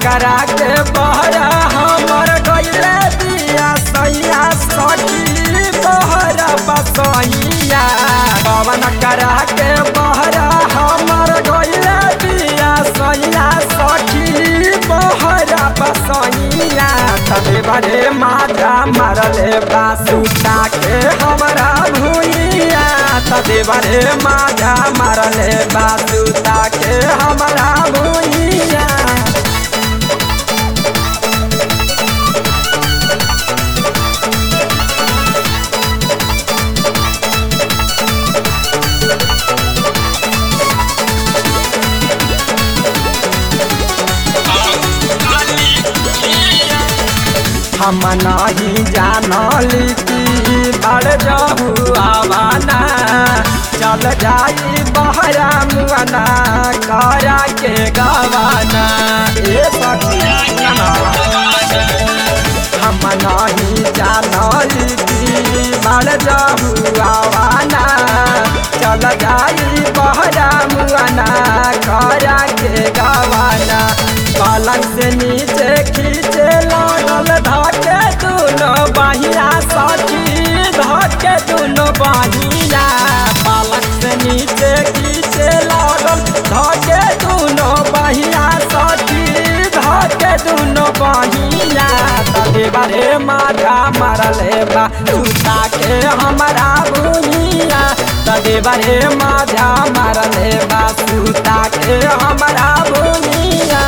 करा के बहरा हमर गइले दिया सैया सखी बहरा बसैया पवन करा के बहरा हमर गइले दिया सैया सखी बहरा बसैया तबे बड़े माजा मरले बासुता के हमरा भुइया तबे बड़े माजा मरले बासुता के हमरा भुइया हम नहीं जानली कि बड़ जहू आवाना चल जाई बहरा मुआना करा के गवाना ए सखिया हम नहीं जानली कि बड़ जहू आवाना चल जाई बहरा मुआना करा के गवाना पलंग से नीचे खींचे लागल धके दुनो बहिया सखी धके दुनो बहिया पलंग से नीचे खींचे लागल धके दुनो बहिया सखी धके दुनो बहिया तबे बारे माथा मरले बा सुता के हमरा बुनिया तबे बारे माथा मरले बा सुता के हमरा बुनिया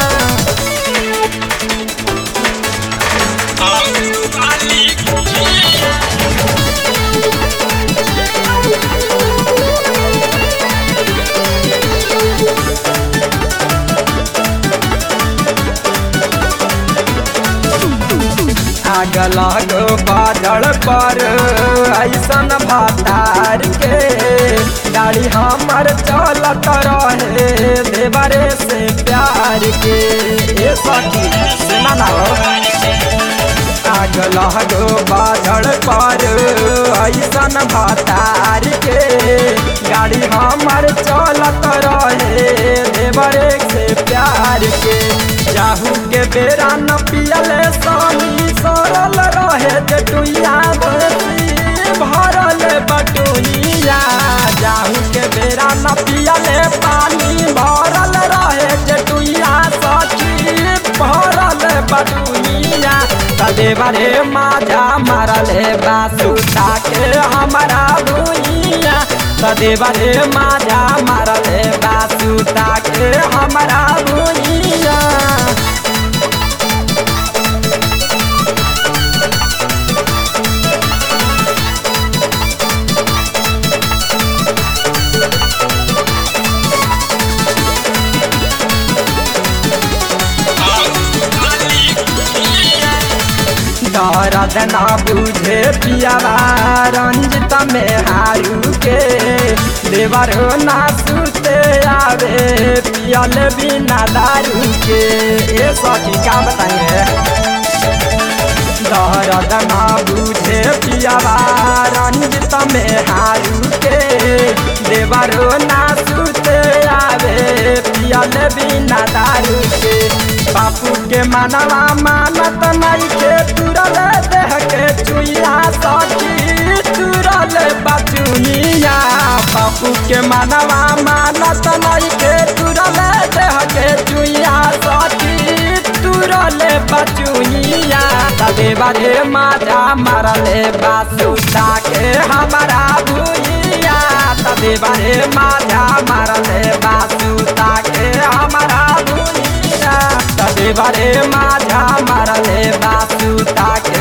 आग लगो बादल पर ऐसन भातार के गाड़ी हमर चलत रहे देवरे से प्यार के ए सखी सुना ना हो आग लगो बादल पर ऐसन भातार के गाड़ी हमर चलत रहे देवरे से प्यार के जाहू के बेरा न पियले सानी सरल रहे जटुइया बसी भरल बटुइया जाहू के बेरा न पियले पानी भरल रहे जटुइया सखी भरल बटुइया तदे बरे माजा मारले बासुता के हमारा भुइया तदे बरे माजा मारले बासुता के हमारा भुइया दर्द ना बुझे पियावा रंजित में हारू के देवर हो ना सुते आवे पियल बिना दारू के ए सखी का बताइए दर्द ना बुझे पियावा रंजित में हारू के देवर हो ना सुते आवे पियल बिना दारू के बापू के मनवा मानत नहीं के तुरल देह के चुइया सखी तुरल बचुइया बापू के मनवा मानत नहीं के तुरल देह के चुइया सखी तुरल बचुइया तबे बारे माजा मरले बासुता के हमारा भुइया तबे बारे माजा मरले बासुता के हमारा भुइया तबे बारे माजा मरले बासुता के